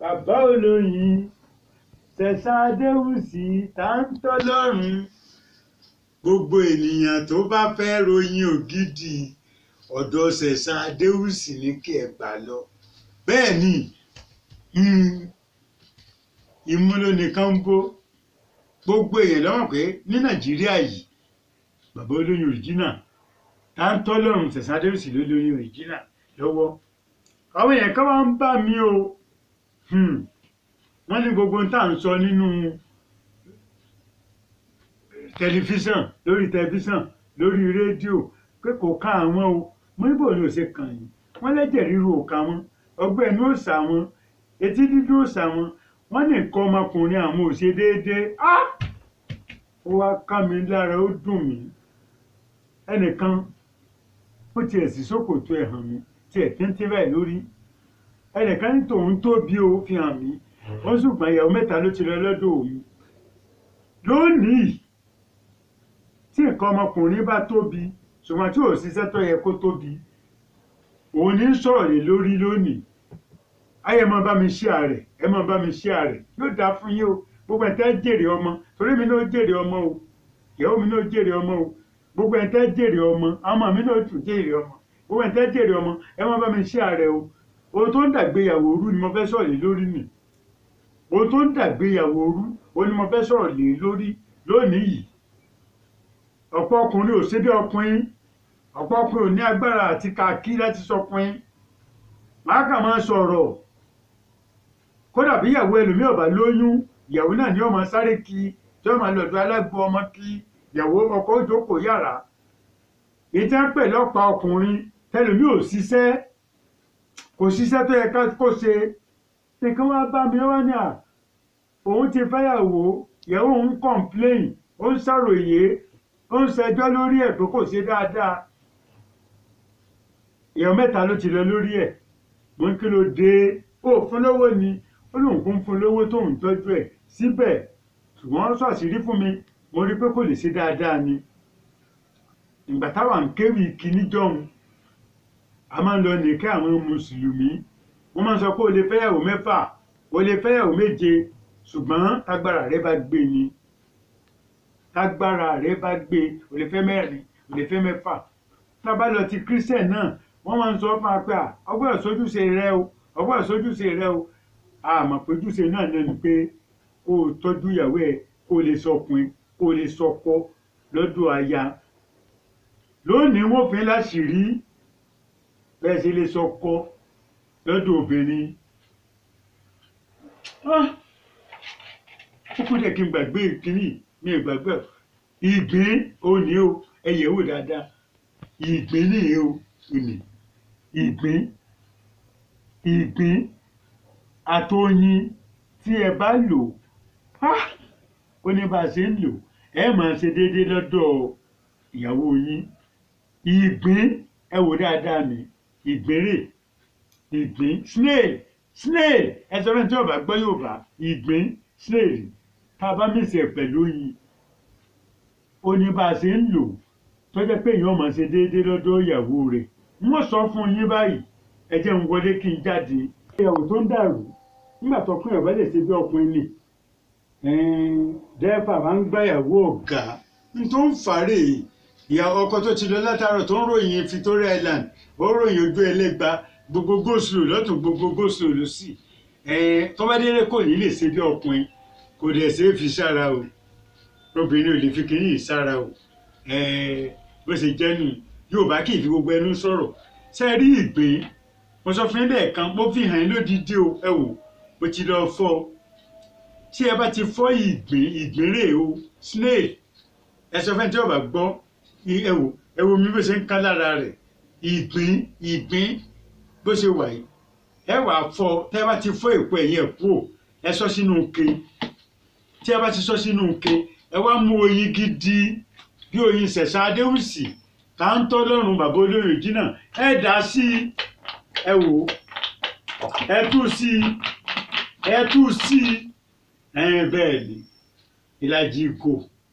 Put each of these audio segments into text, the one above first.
bàbá olóyin ṣẹ̀ṣà adéwùsì tá ń tọ́lọ́run gbogbo ènìyàn tó bá fẹ́ ròyìn ògidì ọ̀dọ̀ ṣẹ̀ṣà adéwùsì ní kí ẹ gbà lọ bẹ́ẹ̀ ni mm, ìmúlò nìkan ń bó gbogbo èèyàn lọ́wọ́ pé ní nàìjíríà yìí bàbá olóyin òrìjínà tá ń tọ́lọ́run ṣẹ̀ṣà adéwùsì ló lóyin òrìjínà lọ́wọ́ àwọn èèyàn kan wá ń bá mi o Hmm. wọ́n ní gbogbo ohun tá à ń sọ nínú tẹlifíṣàn lórí tẹlifíṣàn lórí rédíò pé kò ká àwọn o mo níbo ni ò ṣe kàn yín wọ́n lẹ́jẹ̀ ríru ò ká wọn ọgbẹ́ inú ò sà wọn etí dídú ò sà wọn wọ́n ní nǹkan ọmọkùnrin àwọn ò ṣe déédéé Ah! ó wá ká mi lára ó dùn mí ẹnìkan ó tiẹ̀ sí ṣòkòtò ẹ̀ hàn mí tiẹ̀ téńté báyìí lórí ẹnìkan ní tòun tóbi o fi hàn mí ó ṣùgbọ́n ìyàwó mẹ́ta ló ti lọ lọ́dọ̀ òun lónìí tí nǹkan ọmọkùnrin bá tóbi ṣùgbọ́n tí ò ṣiṣẹ́ tó yẹ kó tóbi òun ní sọ̀rọ̀ lé lórí lónìí ayé máa bá mi ṣí ààrẹ ẹ máa bá mi ṣí ààrẹ yóò dáa fún yín o gbogbo ẹ̀ tẹ́ jèrè ọmọ torí mi náà jèrè ọmọ o ìyàwó mi náà jèrè ọmọ o gbogbo ẹ̀ tẹ́ jèrè ọmọ ọmọ mi náà tún jèrè ọmọ gbogbo ẹ̀ tẹ́ jèrè ọmọ ẹ máa bá mi ṣí ààrẹ o ohun tó ń dàgbéyàwó rú ni mo fẹ́ sọ̀rọ̀ lé lórí nì ohun tó ń dàgbéyàwó rú o ni mo fẹ́ sọ̀rọ̀ lé lórí lónìí yìí ọ̀pọ̀ ọkùnrin ò ṣe bí ọkùnrin ọ̀pọ̀ ọkùnrin ò ní agbára àti kàkí láti sọkùnrin màá kà máa sọ̀rọ̀ kódà bí ìyàwó ẹlòmíì ọ̀bà lóyún ìyàwó náà ni ó máa sáré kí tí ó máa lọ́dọ̀ alágbó ọmọ kí ìyàwó ọkọ òjòkó yàrá ìtẹ́ pẹ̀lú ọ̀pá ọkùnrin tẹlòmíì ò ṣiṣẹ́ kò ṣiṣẹ́ tó yẹ ká kó ṣe nǹkan wá bá mi wá ní à òun ti fẹ́yàwó ìyàwó òun complain ó ń ṣàròyé ó ń ṣẹjọ́ lórí ẹ̀ tó kò ṣe dáadáa èèyàn mẹ́ta ló ti lọ lórí ẹ̀ mo ń kí ló dé ó fún lówó ni ó lóun kún fún lówó tóun tọ́jú ẹ̀ síbẹ̀ ṣùgbọ́n ó ṣàṣírí fún mi mo rí pé kò lè ṣe dáadáa ni ìgbà táwa ń kéwì kíní jọ̀hún a máa ń lọ nìkẹ́ àwọn mùsùlùmí wọ́n máa ń sọ pé o lè fẹ́yàwó mẹ́fà o lè fẹ́yàwó méje ṣùgbọ́n tágbára rẹ bá gbé ni tágbára rẹ bá gbé o lè fẹ́ mẹ́rin o lè fẹ́ mẹ́fà tá a bá lọ ti christian náà wọ́n máa ń sọ fún wa pé ọgbọ́n ìsojúṣe rẹ o ọgbọ́n ìsojúṣe rẹ o àmọ́ péjúṣe náà náà ni pé kó o tọ́jú ìyàwó ẹ kó o lè sọkùnrin kó o lè sọkọ lọ́dọ̀ aya lónìí wọ́n fi láṣìírí bẹ́ẹ̀ ṣe lè sọkọ lọ́dọ̀ obìnrin ó kú dẹ̀ kí n gbàgbé kínní mi ò gbàgbé ìgbín òní o ẹ̀yẹ̀ wò dáadáa ìgbín nìyí o òní ìgbín ìgbín àtọyìn tí ẹ bá lò ó ní bá a ṣe ń lò ẹ máa ṣe déédéé lọ́dọ̀ ìyàwó yín ìgbín ẹ wò dáadáa mi ìgbérè ìgbín snail snail ẹ sọ fún tí ọba gbọ́ Yorùbá ìgbín snail tá a bá mèsì ẹ̀ pẹ̀lú yìí ó ní bá a ṣe ń lò tó jẹ́ pé èèyàn máa ṣe déédéé lọ́dọ̀ ìyàwó rẹ̀ wọ́n sọ fún yín báyìí ẹ jẹ́ ń wọlé kí n jáde ìyàwó tó ń dàrú nígbà tó kún ìyàwó lè ṣe bí ọkùnrin nì dẹ́fà máa ń gbàyàwó ọ̀gá n tó ń fàárẹ̀ yìí ìyàwó ọkọ tó ti lọ látàárọ̀ tó ń ròyìn Victoria Island ó ròyìn ojú ẹlẹ́gba gbogbo góòsùlù lọ́tún gbogbo góòsùlù lọ́sì tọ́bádélé kò ní lè ṣe bí ọkùnrin kò dẹ̀ ṣe é fi sára o obìnrin ò lè fi kínní yìí sára o bó ṣe jẹ́ nù Yorùbá kì í fi gbogbo ẹnu sọ̀rọ̀ ṣe rí ìgbín mo sọ fún ilé ẹ̀kan mo fi hàn yín lódìdí o ẹ wò mo ti lọ fọ́ tí ẹ bá ti fọ́ ìgbín ìgbín rè o snail ẹ sọ fún ẹni tí ọba gbọ́ ẹ wò ẹ wò mi bó ṣe ń ká lára rẹ̀ ìgbín ìgbín bó ṣe wà yìí ẹ wà fọ tẹ bá ti fọ èpo ẹ̀yìn ẹ̀ kúrò ẹ sọ sínú ke tí ẹ bá ti sọ sínú ke ẹ wá mú oyin gidi bí oyin ṣẹ̀ṣà adéhùsì tá ń tọ́ lọ́rùn bàbá olóyè jìnnà ẹ dà sí i ẹ wò ẹ tú sí i ẹ tú sí i ẹ bẹ́ẹ̀ ni ìlàjì ìgò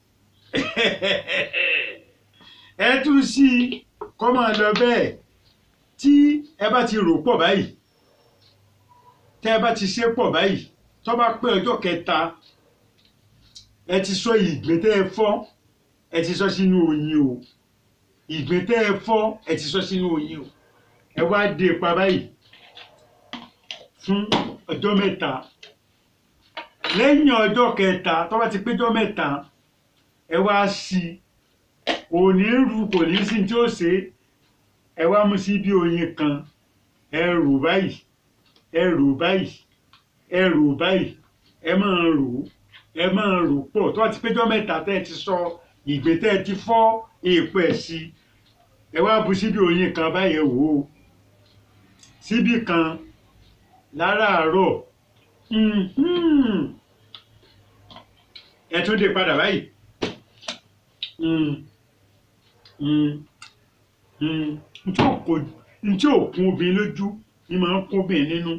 ẹ tú sí i kọ́ máa lọ bẹ́ẹ̀ tí ẹ bá ti rò pọ̀ báyìí tẹ́ ẹ bá ti ṣe pọ̀ báyìí tó bá pé ọjọ́ kẹta ẹ ti sọ ìgbín tẹ́ ẹ fọ́ ẹ ti sọ sínú oyin o ìgbín tẹ́ ẹ fọ́ ẹ ti sọ sínú oyin o ẹ wá dé pa báyìí fún ọjọ́ mẹ́ta lẹ́yìn ọjọ́ kẹta tó bá ti péjọ́ mẹ́ta ẹ wá sí òní rú kò ní sí tí ó ṣe ẹ wá mú sí bí oyin kan ẹ rò báyìí ẹ rò báyìí ẹ rò báyìí ẹ máa rò ẹ máa rò pọ̀ tó bá ti péjọ́ mẹ́ta tẹ́ ẹ ti sọ ìgbé tẹ́ ẹ ti fọ́ èèpo ẹ̀ sí ẹ wá bu síbi oyin kan báyìí ẹ wò ó síbi kan láràárọ̀ mhm. ẹ tún dé padà báyìí Mm. Mm. Mm. ntí ò kò- ntí ò kún obìnrin lójú ni máa ń kún obìnrin nínú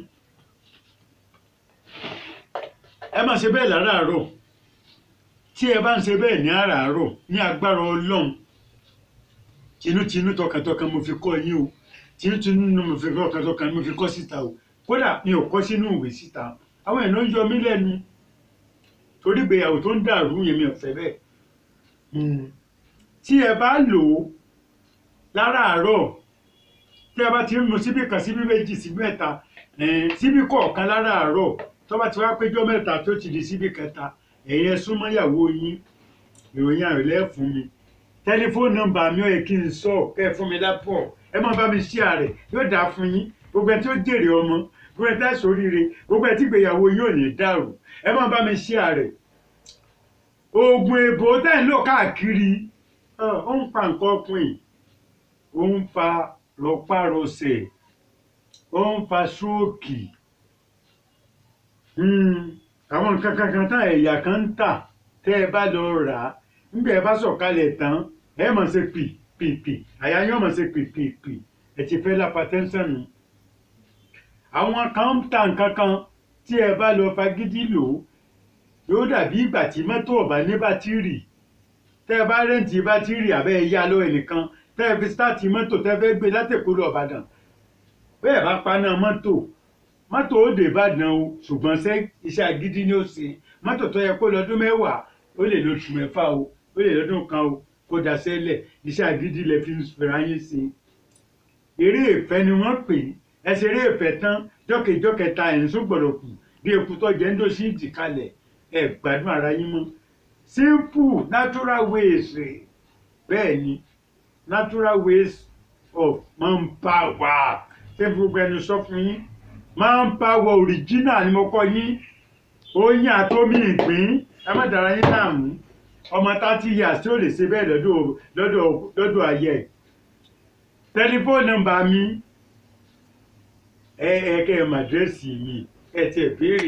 ẹ máa ṣe bẹ́ẹ̀ láràárọ̀ tí ẹ bá ń ṣe bẹ́ẹ̀ ní àràárọ̀ ní agbára ọlọ́run tinútinú tọkàntọkàn mo fi kọ́ yín o tinútinú ni mo fi kọ́ tọkàntọkàn mo fi kọ́ síta o kódà mi ò kọ́ sínú ìwé síta àwọn èèyàn ń yọ mí lẹ́nu torí ìgbéyàwó tó ń dàrú yẹn mi ò fẹ́ bẹ́ẹ̀ Mm. tí ẹ bá lò ó láràárọ̀ tí ẹ bá ti ń mu síbí kan síbí méjì síbí mẹ́ta eh, síbí kọ̀ọ̀kan láràárọ̀ tó bá ti wá péjọ mẹ́ta tó ti di síbí kẹta ẹ̀yẹ súnmọ́ ìyàwó yín ìròyìn àrẹ̀lẹ̀ fún mi tẹlifóònù nọ́mbà mi ò yẹ kí n sọ kẹ́ ẹ fún mi lápọ̀ ẹ má bá mi ṣí ààrẹ yóò dáa fún yín gbogbo ẹ tí ó jèrè ọmọ gbogbo ẹ tí ó ṣoríire gbogbo ẹ tí ìgbéyàwó yín ò ní dàrú ẹ má bá mi ṣí ààrẹ oògùn èbó tẹ́ ń lò káàkiri ọ, ó ń pa nǹkan ọkùnrin ó ń fa rọpárọsẹ̀ ó ń fa ṣóòkì Hmm, àwọn nǹkan kankan tá ẹ̀yà kan ń tà tẹ́ ẹ bá lọ rà á nígbà ẹ bá sọ̀kalẹ̀ tán ẹ mọ̀ ṣe pì pì pì àyà yín mọ̀ ṣe pì pì pì ẹ ti fẹ́ lápá tẹ́ńsán nù àwọn kan ń ta nǹkan kan tí ẹ bá lọ fagídí lò ó yóò dàbí ìgbà tí mọ́tò ọ̀bá ní bátìrì tẹ́ ẹ bá rẹ́ǹtì bátìrì àbẹ́ ẹ yá lọ ẹnìkan tẹ́ ẹ fi sítáàtì mọ́tò tẹ́ ẹ fẹ́ gbé látẹ̀kọ́ lọ Ìbàdàn bẹ́ẹ̀ bá paná mọ́tò mọ́tò ó dé Ìbàdàn o ṣùgbọ́n ṣé iṣẹ́ agídí ni ó ṣe mọ́tò tó yẹ kó lọ́dún mẹ́wàá ó lè lóṣù mẹ́fà o ó lè lọ́dún kan o kó daṣẹ́ lẹ̀ iṣẹ́ agídí lẹ fi ń fẹ́ra yín sí eré ìfẹ́ ni wọ́n pè é ẹ ṣe eré ìfẹ́ tán jọ́kèjọ́kẹta ẹ̀ ń sún gbọ̀dọ̀ kù bí eku tó jẹ́ ń dó sí ìdí kalẹ̀ ẹ gbádùn ara yín mọ́ simple natural ways rẹ̀ bẹ́ẹ̀ ni natural ways of manpower ṣé gbogbo ẹni sọ fún yín manpower original ni mo kọ́ yín oyin àtomi ìpín ẹ má dára yín láàmú ọmọ thirty years tí ó lè ṣe bẹ́ẹ̀ lọ́dọ̀ lọ́dọ̀ lọ́dọ̀ ayé ẹ̀ tẹlifóònù nọ́mbà mi ẹ ẹ kẹ́ ẹ mà dírẹ́sì mi ẹ tiẹ̀ béèrè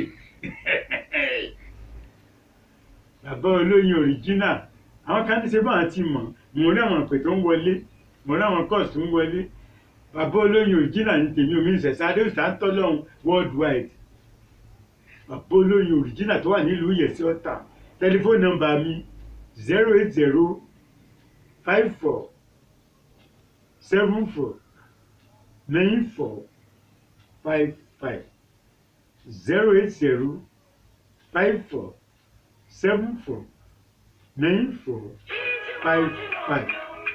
bàbá olóyin original àwọn kan ní ṣe báwọn ti mọ̀ mo rí àwọn pè tó ń wọlé mo rí àwọn course tó ń wọlé bàbá olóyin original ní tèmi omi ìṣẹ̀ṣẹ̀ adéwìsà ń tọ́lọ́hún worldwide bàbá olóyin original tó wà nílùú yẹ̀sí ọ̀tà tẹlifóònù nọ́mbà mi zero eight zero five four seven four nine four five five zero eight zero five four seven four nine four five five.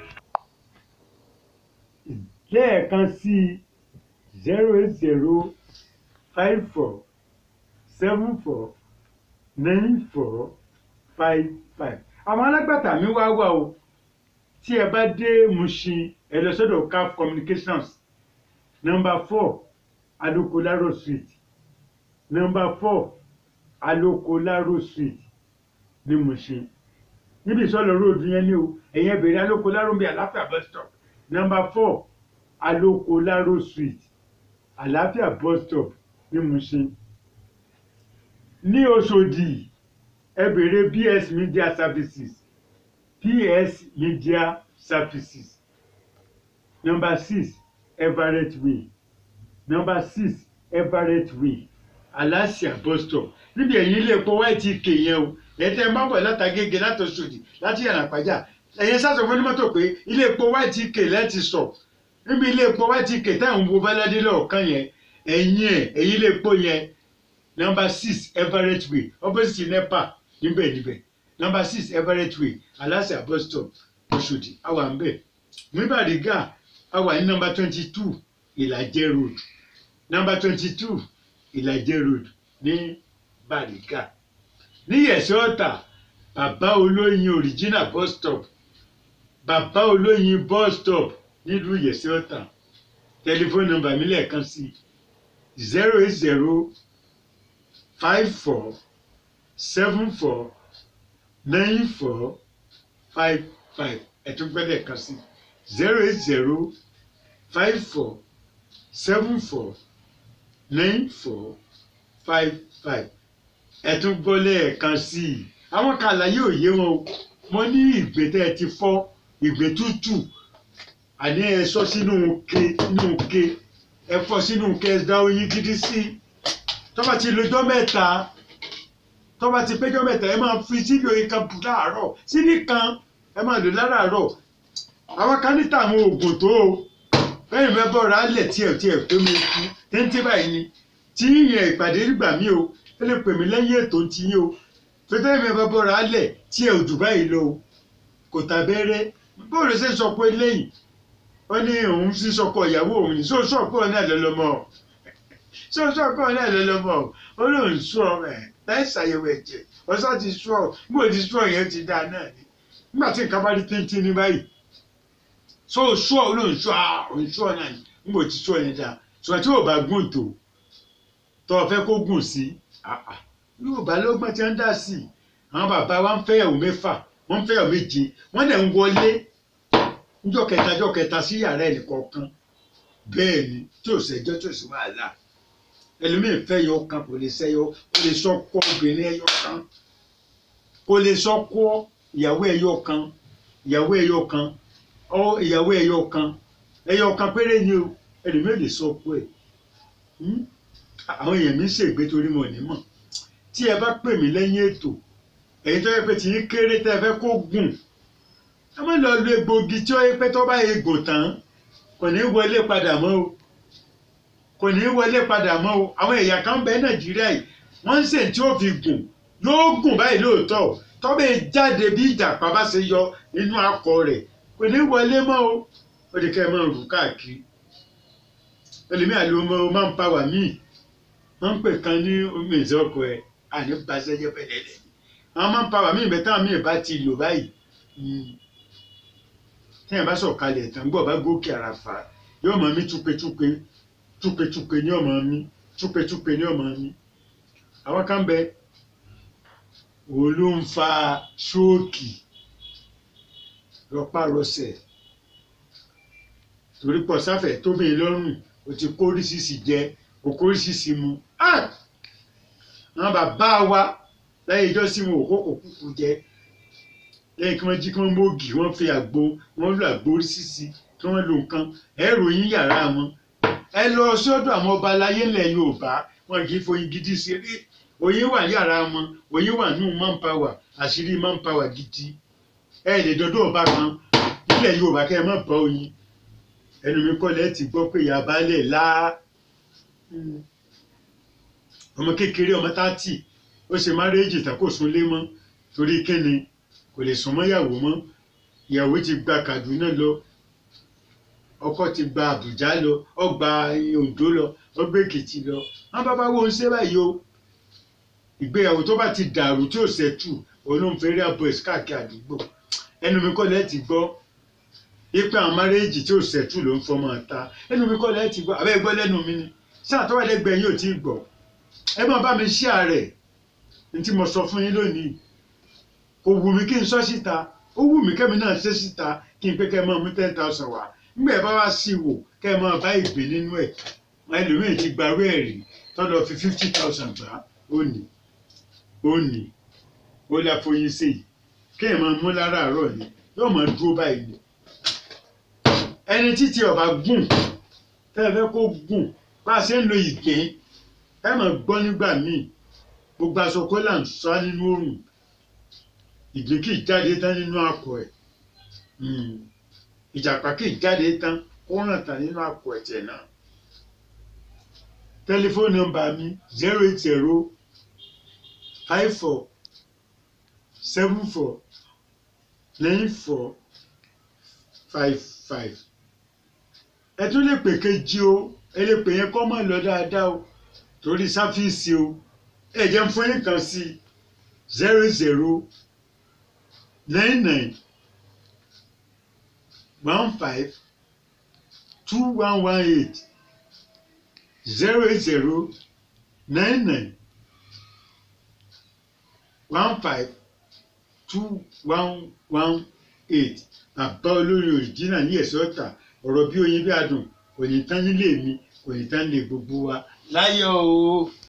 lẹ́ẹ̀kan sí zero eight zero five four seven four nine four five five. àwọn alágbàtà mi wá wà o tí ẹ bá dé Mushin ẹ lọ sọ́dọ̀ CAF communications number four Adokolaro street number four Alokolaro street ní Mushin níbi ìsọlọ róòdù yẹn ni o ẹ̀yẹn bèrè Alokolaro bíi àlàáfíà bus stop number four Alokolaro street àlàáfíà bus stop ní Mushin ní Òṣòdì ẹ bèrè BS Media Services PS Media Services number six Everett Way number six Everett Way Alasia bus stop níbi ẹ̀yìn ilé epo YTK yẹn o ẹ̀tẹ̀ ń bá bọ̀ látàgége láti Òṣòdì láti Yànàpájà ẹ̀yìn sásọ fún onímọ́tò pé ilé epo YTK lẹ́ẹ̀tì sọ níbi ilé epo YTK táwọn ń wo báládé lọ́ọ̀kan yẹn ẹ̀yìn ẹ̀ ẹ̀yìn lè pò yẹn number six everett way opposite nepa níbẹ̀ níbẹ̀ number six everett way aláṣẹ bus stop Òṣòdì àwa ń bẹ̀ ní Bàrígà àwa ní number twenty two Ìlàjẹ road number twenty two Ìlàjẹ road ní Bàrígà ní Yẹ̀sẹ̀ Ọ̀tà bàbá olóyin original bus stop bàbá olóyin bus stop nílùú Yẹ̀sẹ̀ Ọ̀tà tẹlifóònù nọ́mbà mi lẹ́ẹ̀kan sí zero eight zero five four seven four nine four five five ẹ̀tún gbẹ́lẹ̀ kan sí zero eight zero five four seven four nine four five five ẹ̀tún gbọ́lẹ̀ kan sí i àwọn kan àlàyé òye wọn o mo ní ìgbé tẹ́ ẹ ti fọ́ ìgbé tútù àní ẹ sọ sínú ke sínú ke ẹ fọ́ sínú ke ẹ dá oyin gidi sí i tọ́ba ti lọ́jọ́ mẹ́ta tọ́ba ti péjọ́ mẹ́ta ẹ máa fi síbi oyin kan bù láàárọ̀ síbi kan ẹ máa lò láràárọ̀ àwọn kan níta àwọn oògùn tó o lẹ́yìn mẹ́ bọ́ra alẹ̀ tí ẹ̀ tí ẹ̀ pé mi kú téńté báyìí ni tí yẹn ìpàdé nígbà mí o ẹ lè pè mí lẹ́yìn ètò ti yín o pété mi bá bọ́ra alẹ̀ tí ẹ̀ ò jù báyìí lọ o kò tàbẹ́rẹ́ bóòlù ṣe sọ pé lẹ́yìn ó ní òun sì sọkọ ìyàwó òun ní sóòsọ pé òun náà lọ́lọ́mọ sóòsọ pé òun náà lọ́lọ́mọ ó lóun sọ ẹ̀ láì ṣàyẹ̀wò ẹ̀jẹ̀ ọ̀sán ti sọ bó ti sọ yẹn ti dáa náà ni nígbà tí nǹkan bá rí téńté ní báyìí sóòsọ olóhùn sọ òun sọ náà ni nígbà tí sọ yẹn dáa sọ tí ò bá gùn tó tó o fẹ́ kó gùn sí yóò bá lọ́gbọ́n tí wọ́n dá sí i àwọn bàbá wa ń fẹ́yàwó mẹ́fà wọ́n ń fẹ́yàwó méje wọ́n dẹ̀ ń wọlé níjọ́ kẹta níjọ́ kẹta sí yàrá ẹnì kọ̀ọ̀kan bẹ́ẹ̀ ni tí ò sẹ́jọ́ tí ò sí wàhálà ẹlòmíín fẹ́ yọ kan kò lè sẹ́yọ kò lè sọ́kọ́ obìnrin ẹyọ kan kò lè sọ́kọ́ ìyàwó ẹyọ kan ìyàwó ẹyọ kan ọ ìyàwó ẹyọ kan ẹyọ kan péré ni o ẹlòmíín lè sọ́kọ́ ẹ̀ àwọn èèyàn mi ń ṣègbè torí mo ní mọ̀ tí ẹ bá pè mí lẹ́yìn ètò èyí tó yẹ pé tí yín kéré tẹ́ ẹ fẹ́ kó gùn ẹ má lọ lo egbògi tí ó yẹ pé tó bá egbò tán kò ní wọlé padà mọ́ o kò ní wọlé padà mọ́ o àwọn ẹ̀yà kan bẹ nàìjíríà yìí wọ́n ń sè tí ó fi gùn yóò gùn báyìí lóòótọ́ tó bẹ jáde bí ìjàpá bá ṣe yọ nínú akọ rẹ̀ kò ní wọlé mọ́ o ó di kẹ́ ẹ máa rù káàkiri ẹlòmíà ló máa ń pa wà míì wọ́n ń pè kan ní omi ìzọ́kọ ẹ̀ àní basẹ́jẹ́ pẹ̀lẹ́lẹ́ àwọn máa ń pa wà míì bẹ́ẹ̀ táwọn míì bá ti lò báyìí téèyàn bá sọ̀kalẹ̀ tán gbọ́ bá gòkè àràfà yóò máa mí túpetúpe túpetúpe ní ọmọ mi túpetúpe ní ọmọ mi àwọn kan bẹ òun ló ń fa ṣóòkì rọpárọsẹ̀ torí pọ̀ sáfẹ̀ tóbi lọ́rùn o ti kóríṣiríṣi jẹ o kóríṣiríṣi mu àwọn bàbá wa láyé ìjọ sí wọn ò kókò kúkú jẹ lẹ́yìn kí wọ́n jí kí wọ́n mógì wọ́n fi àgbo wọ́n lo àgbo oríṣiríṣi kí wọ́n lo nǹkan ẹ ròyìn yàrá wọn ẹ lọ sọ́dọ̀ àwọn ọba aláyé ńlẹ̀ Yorùbá wọn kì í foyin gidi ṣeré oyin wà yàrá wọn oyin wà nù manpower àṣírí manpower gidi ẹ lè dọdọ ọba kan nílẹ̀ Yorùbá kẹ́ ẹ má bọ oyin ẹnu mi kọ́ lẹ́ẹ̀ ti gbọ́ pé ìyá baálẹ̀ láá ọmọ kékeré ọmọ tátì ó ṣe márẹ́jì tán kò sún lé mọ́ torí kíni kò lè sún mọ́ ìyàwó mọ́ ìyàwó ti gba Kaduna lọ ọkọ ti gba Àbújá lọ ó gba Oǹdó lọ ó gbé Èkìtì lọ wọn bá bá wo ń ṣe báyìí o ìgbéyàwó tó bá ti dàrú tí ò ṣẹ́tù olóńfẹ́rẹ́ àbọ̀ ẹ̀sì káàkiri àdúgbò ẹnu mi kọ́ lẹ́ẹ̀ ti gbọ́ ipe àwọn márẹ́jì tí ò ṣẹ́tù ló ń fọmọ ta ẹnu mi kọ́ lẹ́ẹ̀ ti gbọ́ àbẹ́ gbọ́ lẹ́nu mi ni sáà tó wà lẹ́gbẹ̀ẹ́ yóò ti gbọ́ ẹ máa bá mi ṣí ààrẹ ní tí mo sọ fún yín lónìí kò wù mí kí n sọ síta ó wù mí kẹ́mi náà ṣe síta kí n pé kẹ́ ẹ máa mú ten thousand wá nígbà ẹ bá wá sí wò kẹ́ ẹ máa bá ìgbé nínú ẹ̀ ẹlòmíì ti gbarú ẹ̀ rí tọ́lọ̀ fi fifty thousand gbà ó ní ó ní ó lè foyín sí i kí ẹ máa mú láràárọ̀ ni yóò máa dúró báyìí ni ẹni títí ọba gùn tẹ́ ẹ fẹ́ kó gùn bá a ṣe ń lo ìgbín ẹ máa gbọ́ nígbà míì gbogbo aṣọ kọ́là ń sá nínú òrùn ìgbín kì í jáde tán nínú akọ ẹ̀ ìjàpá kì í jáde tán kó ràn tán nínú akọ ẹ̀jẹ̀ náà tẹlifóònù nọ́mbà mi zero eight zero five four seven four nine four five five ẹ tún lè pè kejì o ẹ lè pè yẹn kọ́ mọ̀ lọ dáadáa o torí sáfíìsì o ẹ jẹ́ fún yín kan sí zero zero nine nine one five two one one eight zero eight zero nine nine one five two one one eight àbá olórí òrìjínà ní ẹ̀sọ́ ọ̀tà ọ̀rọ̀ bí oyin bí adùn kò ní tán nílé mi kò ní tán lè gbogbo wa láyọ̀ o.